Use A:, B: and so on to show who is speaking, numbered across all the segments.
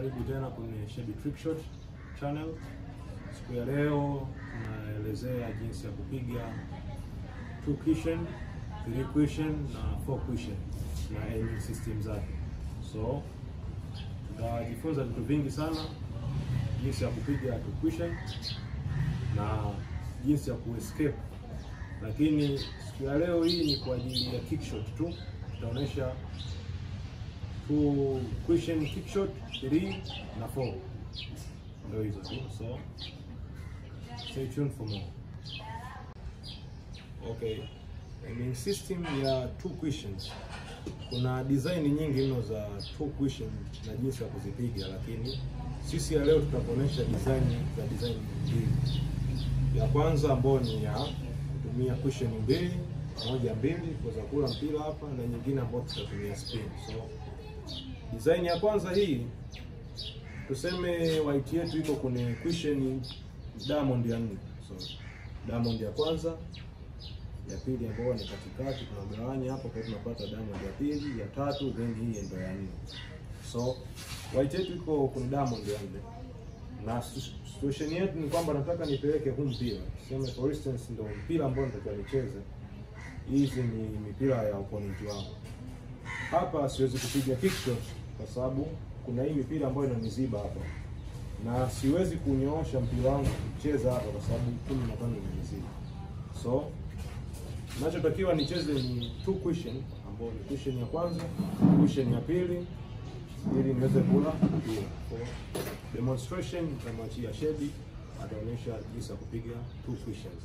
A: Karibu tena kwenye Shebi Trick Shot channel. Siku ya leo tunaelezea jinsi ya kupiga two cushion, three cushion na four cushion na aiming system zake. So tutajifunza vitu vingi sana, jinsi ya kupiga two cushion na jinsi ya kuescape, lakini siku ya leo hii ni kwa ajili ya kick shot tu. Tutaonyesha two cushion kick shot 3 na 4 ndio hizo tu, so stay tuned for more. Okay, aiming system ya two cushions, kuna design nyingi mno za two cushion na jinsi ya kuzipiga, lakini sisi ya leo tutakuonyesha design za design mbili. Ya kwanza ambayo ni ya kutumia cushion mbili moja mbili kuweza kula mpira hapa, na nyingine ambayo tutatumia spin. So design ya kwanza hii tuseme white yetu iko kwenye cushion diamond ya nne. So diamond ya kwanza, ya pili ambayo ni katikati, tunagawanya hapo kwa tunapata diamond ya pili, ya tatu, then hii ndio ya nne. So white yetu iko kwenye diamond ya nne, na situation yetu ni kwamba nataka nipeleke huu mpira, tuseme for instance, ndio mpira ambao natakiwa nicheze. Hizi ni mipira ya opponent wangu. Hapa siwezi kupiga kick shot kwa sababu kuna hii mipira ambayo inaniziba hapa, na siwezi kunyoosha mpira wangu kucheza hapa kwa sababu kumi na tano imeniziba. So ninachotakiwa nicheze ni two cushion, ambayo ni cushion ya kwanza, cushion ya pili, ili niweze kula mpira. For demonstration nitamwachia Shebi ataonyesha jinsi ya kupiga two cushions.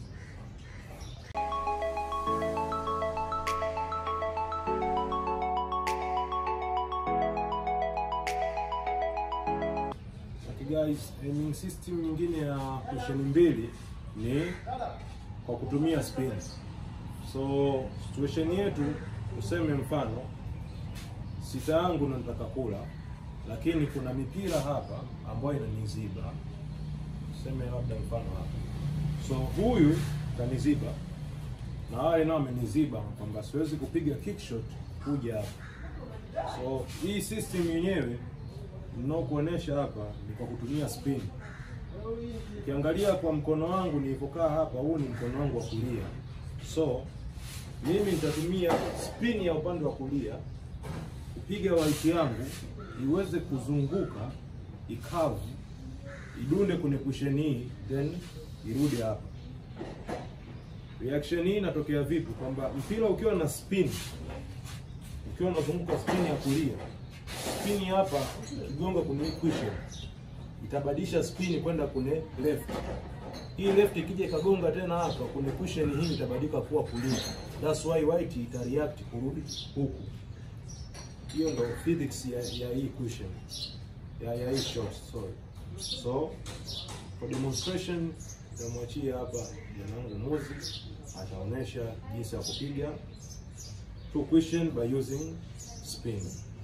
A: Guys, aiming system nyingine ya cushion mbili ni kwa kutumia spins. So situation yetu tuseme, mfano sita yangu na nataka kula, lakini kuna mipira hapa ambayo inaniziba, tuseme labda mfano hapa, so huyu kaniziba na wale nao ameniziba, kwamba siwezi kupiga kick shot kuja hapa. So hii system yenyewe ninaokuonesha hapa ni kwa kutumia spin. Ukiangalia kwa mkono wangu nilipokaa hapa, huu ni mkono wangu wa kulia, so mimi nitatumia spin ya upande wa kulia kupiga white yangu iweze kuzunguka ikavu, idunde kwenye cushion hii, then irudi hapa. Reaction hii inatokea vipi? Kwamba mpira ukiwa na spin, ukiwa unazunguka spin ya kulia spini hapa kigonga kwenye cushion itabadilisha spini kwenda kwenye left. Hii left ikija ikagonga tena hapa kwenye cushion hii itabadilika kuwa kulia. That's why white ita react kurudi huku. Hiyo ndo physics ya, ya hii cushion ya, ya hii shot sorry. So for demonstration nitamwachia hapa janangu Mozi ataonesha jinsi ya kupiga two cushion by using spin.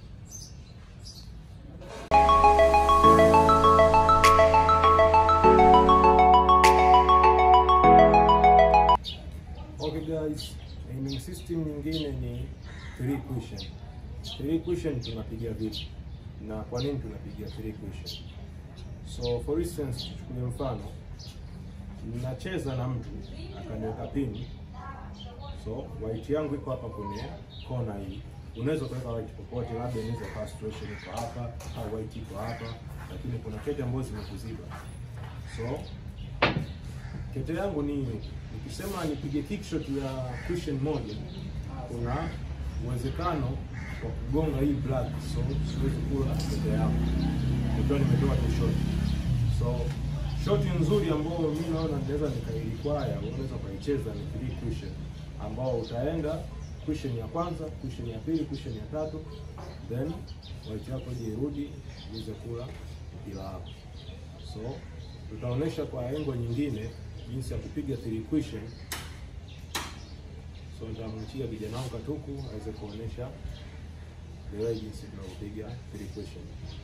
A: Okay guys, aiming system nyingine ni three cushion. Three cushion tunapiga vipi na kwa nini tunapiga three cushion? So for instance, tuchukulie mfano ninacheza na mtu akaniweka pini, so white yangu iko hapa kwenye kona hii. Unaweza kuweka white popote, labda inaweza kuwa situation iko hapa au white iko hapa, lakini kuna kete ambazo zimekuziba. So kete yangu ni nikisema nipige kick shot ya cushion moja, kuna uwezekano wa kugonga hii black, so siwezi kula kete yangu nikiwa nimetoa tu shot. So shot nzuri ambayo mimi naona naweza nikairequire, unaweza ukaicheza ni three cushion, ambao utaenda cushion ya kwanza, cushion ya pili, cushion ya tatu, then white yako je irudi iweze kula mpira wako. So tutaonesha kwa engo nyingine jinsi ya kupiga three cushion. So nitamwachia kijana wangu Katuku aweze kuonesha the way jinsi tunavyopiga three cushion.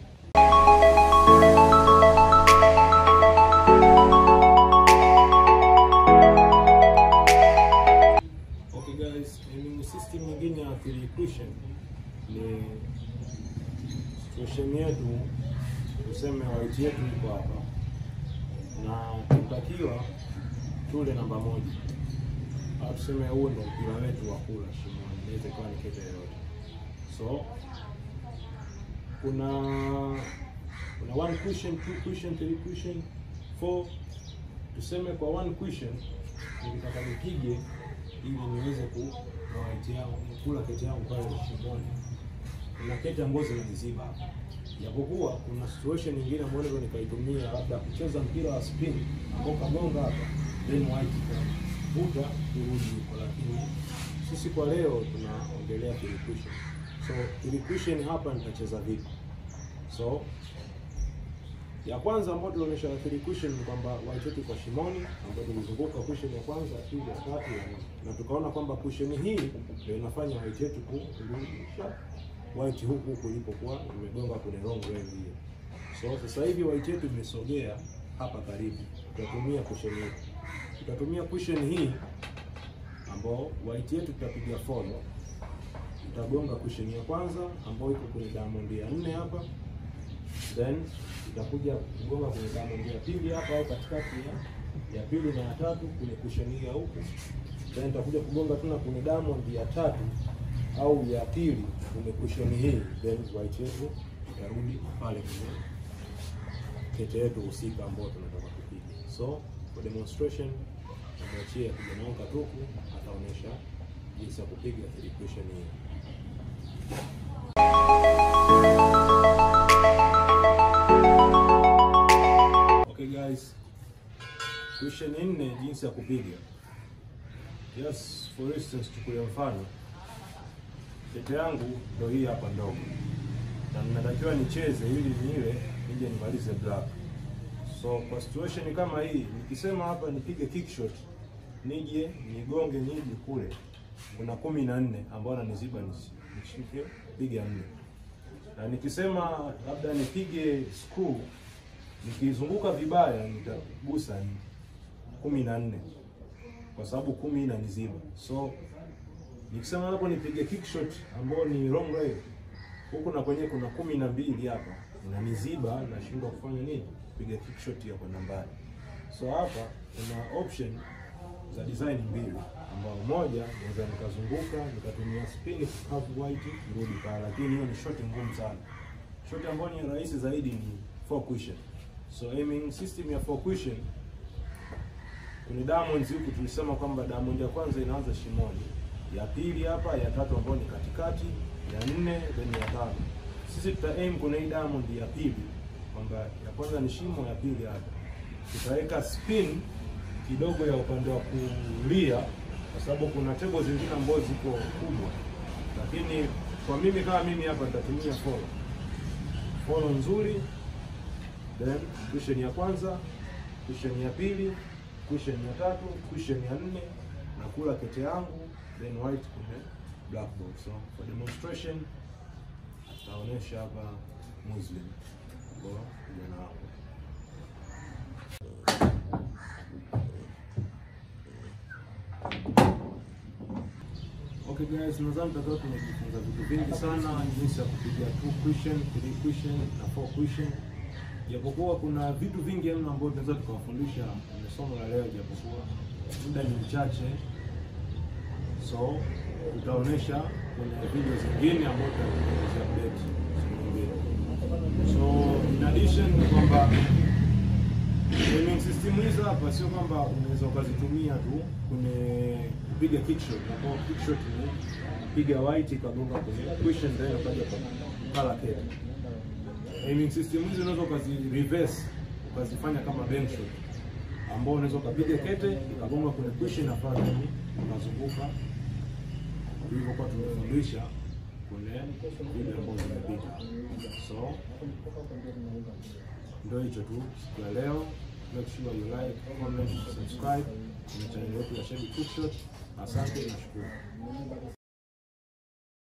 A: Okay guys, aiming system nyingine ya three cushion ni situation yetu tuseme white yetu iko hapa na tutakiwa tule namba moja au tuseme huo ndo mpira wetu wa kula shimoni, inaweza ikawa ni kete yoyote. So kuna kuna one question, two question, three question, four. Tuseme kwa one question nilitaka nipige ili niweze ku na white yangu kula kete yangu pale shimoni. Kuna kete ambazo zinaniziba hapa, japokuwa kuna situation nyingine ambayo naweza nikaitumia labda kucheza mpira wa spin ambao kagonga hapa then white ikavuta kurudi huko, lakini sisi kwa leo tunaongelea equation. So equation hapa nitacheza vipi? So ya kwanza ambayo tulionyesha equation ni kwamba white yetu kwa shimoni, ambayo tulizunguka cushion ya kwanza, ya pili, ya tatu, ya nne, na tukaona kwamba cushion hii ndio inafanya white yetu kurudisha white huku huku ilipokuwa imegonga kwenye wrong way hiyo. So sasa hivi white yetu imesogea hapa karibu, tutatumia cushion hii, tutatumia cushion hii ambao white yetu tutapiga follow, tutagonga cushion ya kwanza ambayo iko kwenye diamond ya nne hapa, then itakuja kugonga kwenye diamond ya pili hapa au katikati ya ya pili na ya tatu kwenye cushion hii ya huku, then itakuja kugonga tena kwenye diamond ya tatu au ya pili kwenye cushion hii, then white yetu itarudi pale kwenye kete yetu husika ambayo tunataka kupiga. So for demonstration amwachie kijana wangu Katuku ataonyesha jinsi ya kupiga equation hii. Okay guys, question nne jinsi ya kupiga. Yes, for instance chukulia mfano kete yangu ndio hii hapa ndogo, na ninatakiwa nicheze ili niile nije nimalize black. So kwa situation kama hii, nikisema hapa nipige kick shot, nije nigonge nije kule, kuna kumi na nne ambao ananiziba nishike piga nne, na nikisema labda nipige screw, nikizunguka vibaya nitagusa kumi na nne kwa sababu kumi inaniziba so nikisema hapo nipige kick shot ambao ni wrong way huku na kwenye kuna kumi na mbili hapa inaniziba, nashindwa kufanya nini, piga kick shot ya kwenda mbali. So hapa kuna option za design mbili, ambao moja naweza nikazunguka nikatumia spin curve white kurudi pale, lakini hiyo ni shot ngumu sana. Shot ambayo ni rahisi zaidi ni four cushion. So aiming system ya four cushion kwenye diamonds huku tulisema kwamba diamond ya kwanza inaanza shimoni ya pili hapa, ya tatu ambayo ni katikati, ya nne then ya tano. Sisi tuta aim kwenye hii diamond ya pili, kwamba ya kwanza ni shimo, ya pili hapa. Tutaweka spin kidogo ya upande wa kulia, kwa sababu kuna tebo zingine ambazo ziko kubwa, lakini kwa mimi kama mimi hapa nitatumia follow follow nzuri, then cushion ya kwanza, cushion ya pili, cushion ya tatu, cushion ya nne na kula kete yangu then white kwenye black box. So for demonstration taonesha hapa Muslim kwa kijana wako. Okay guys, nadhani tutakuwa tumejifunza vitu vingi sana, jinsi ya kupiga two question, three question na four question. Japokuwa kuna vitu vingi mno ambavyo tunaweza tukawafundisha kwenye somo la leo, japokuwa muda ni mchache so tutaonesha kwenye video zingine ambazo tutakuelezea update siku nyingine. So in addition ni kwamba aiming system hizo hapa sio kwamba unaweza ukazitumia tu kwenye kupiga kickshot, na kwa kickshot ni piga white ikagonga kwenye cushion then ukaja kwa kala kete. Aiming system hizo unaweza ukazi reverse ukazifanya kama bank shot ambao unaweza ukapiga kete ikagonga kwenye cushion na pale ukazunguka tulivyokuwa tumefundisha kwenye video ambazo zimepita. So ndio hicho tu siku ya leo. Make sure you like, comment, subscribe kwenye channel yetu ya Shebi Cookshot. Asante na shukuru.